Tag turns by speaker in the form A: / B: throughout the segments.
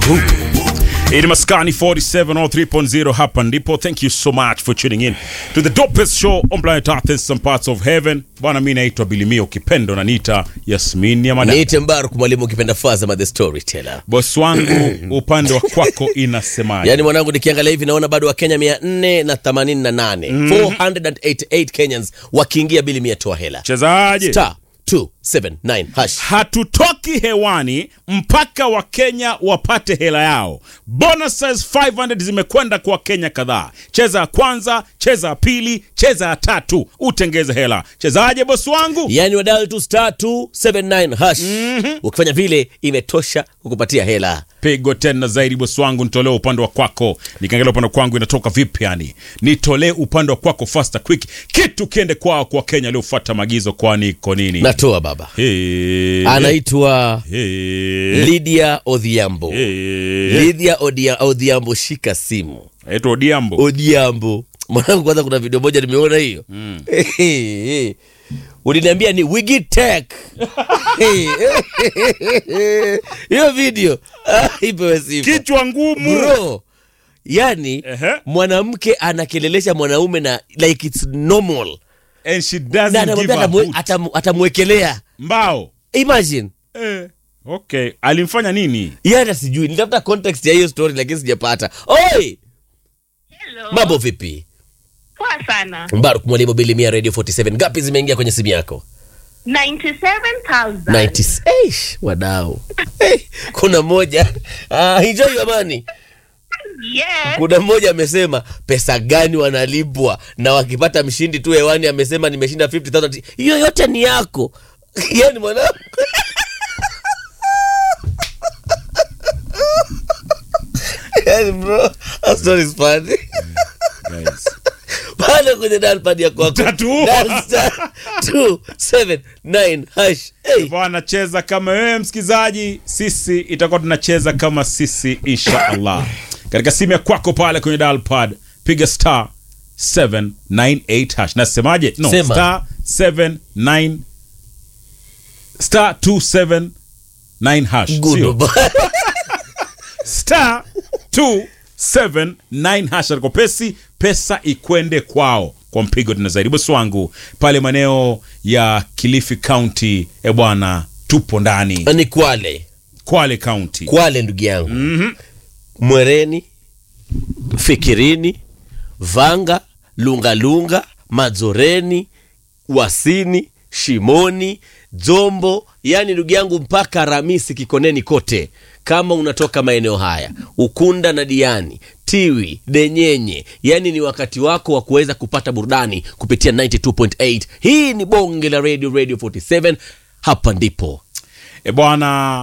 A: It Maskani 47 or 3.0 hapa ndipo. Thank you so much for tuning in to the dopest show on planet Earth and some parts of heaven. Bwana, mimi naitwa Bilimia, ukipenda unaniita Yasmin ya madam.
B: niite Mbaruk mwalimu ukipenda Fazama the storyteller.
A: Boss wangu upande wa kwako inasemaje?
B: Yaani mwanangu, nikiangalia hivi naona bado Wakenya mia nne na themanini na nane 488 Kenyans wakiingia bili mia toa hela
A: Chezaje?
B: star 279 hash
A: hatutoki hewani mpaka wakenya wapate hela yao. Bonuses 500 zimekwenda kwa wakenya kadhaa. Cheza ya kwanza, cheza ya pili, cheza ya tatu, utengeze hela. Chezaje bosi wangu?
B: yaani wadal tu star 279 hash ukifanya vile imetosha kukupatia hela
A: Pigo tena zaidi bosi wangu, nitolee upande wa kwako. Nikiangalia upande wa kwangu inatoka vipi? Yani nitolee upande wa kwako faster quick, kitu kiende kwao kwa Wakenya waliofuata maagizo, kwani iko nini?
B: natoa baba
A: Hey,
B: anaitwa
A: hey,
B: Lydia Odhiambo
A: hey.
B: Lydia Odia- Odhiambo shika simu
A: Aitwa Odiambo.
B: Odhiambo mwanangu kwanza kuna video moja nimeona hiyo uliniambia ni Wigitech hiyo video ah, ipewe sifa
A: Kichwa ngumu.
B: bro yani
A: Ehe.
B: mwanamke anakelelesha mwanaume na like it's normal
A: And she
B: na
A: doesn't give
B: anamwambia
A: a
B: atamwe-
A: hoot.
B: atam- atamwekelea
A: Mbao.
B: imagine
A: Eh, okay. Alimfanya nini?
B: Yeye hata sijui nitafuta context ya hiyo story lakini sijapata oi
C: Hello.
B: mambo vipi
C: Poa sana.
B: mbaruk mwalimu bilimia radio 47 ngapi zimeingia kwenye simu yako
C: 97,000.
B: 90 Eish, wadau hey, kuna mmoja ah, enjoy your money
C: Yes.
B: kuna mmoja amesema pesa gani wanalipwa na wakipata mshindi tu hewani amesema nimeshinda 50000 hiyo yote ni yako yani mwanangu yani bro that story is funny
A: Guys.
B: pale kwenye dalpad ya kwako
A: Tatu.
B: Dial star 279 hash hey.
A: Bwana cheza kama wewe msikizaji, sisi itakuwa tunacheza kama sisi insha Allah. Katika simu ya kwako pale kwenye dial pad piga star 798 hash. Nasemaje? No,
B: Sema.
A: star 79 star 279 hash.
B: Good
A: Sio?
B: boy.
A: star 279 hash aliko pesi pesa ikwende kwao kwa mpigo tena zaidi bosi wangu pale maeneo ya kilifi county e bwana tupo ndani
B: ni kwale
A: kwale county
B: kwale ndugu yangu mwereni fikirini vanga lungalunga madzoreni wasini shimoni dzombo yani ndugu yangu mpaka ramisi kikoneni kote kama unatoka maeneo haya ukunda na diani tiwi denyenye yani ni wakati wako wa kuweza kupata burudani kupitia 92.8 hii ni bonge la radio radio 47 hapa ndipo
A: e bwana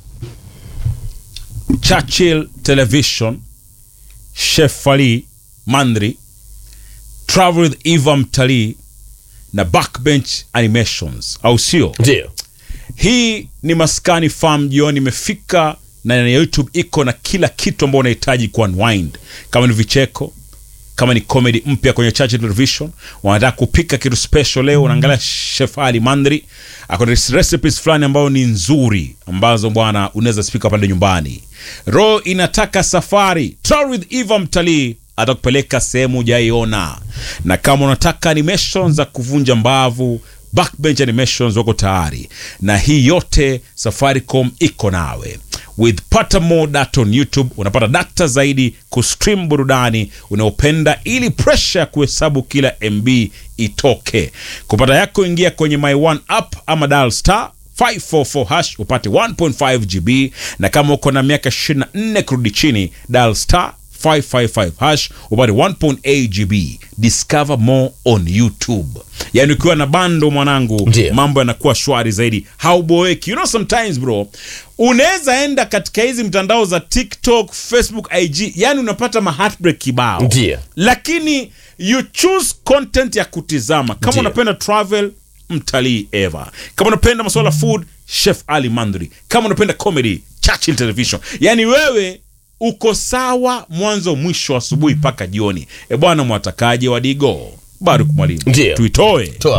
A: churchill television chef ali mandri travel with eva mtalii na backbench animations au sio
B: ndio
A: hii ni maskani farm jioni imefika na na youtube iko na kila kitu ambao unahitaji ku unwind kama ni vicheko kama ni comedy mpya kwenye Churchill television wanataka kupika kitu special leo unaangalia chef ali mandri akona recipes fulani ambayo ni nzuri ambazo bwana unaweza spika pale nyumbani ro inataka safari travel with eva mtalii atakupeleka sehemu ujaiona na kama unataka animation za kuvunja mbavu backbench animations wako tayari na hii yote safaricom iko nawe with pata more data on youtube unapata data zaidi kustream burudani unaopenda ili presha ya kuhesabu kila mb itoke kupata yako ingia kwenye my one app ama dial star 544 hash upate 1.5 gb na kama uko na miaka 24 kurudi chini dial star 555 hash upate 1.8 gb discover more on youtube yaani ukiwa na bando mwanangu
B: Ndiyo.
A: mambo yanakuwa shwari zaidi hauboeki you know sometimes bro unaweza enda katika hizi mtandao za tiktok facebook ig yani unapata maheartbreak kibao
B: Ndiyo.
A: lakini you choose content ya kutizama kama
B: Ndiyo.
A: unapenda travel mtalii eva kama unapenda masuala food chef ali mandri kama unapenda comedy churchill television yani wewe uko sawa mwanzo mwisho asubuhi mpaka jioni e bwana mwatakaje wadigo baruk mwalimu
B: Ndiyo.
A: tuitoe
B: toa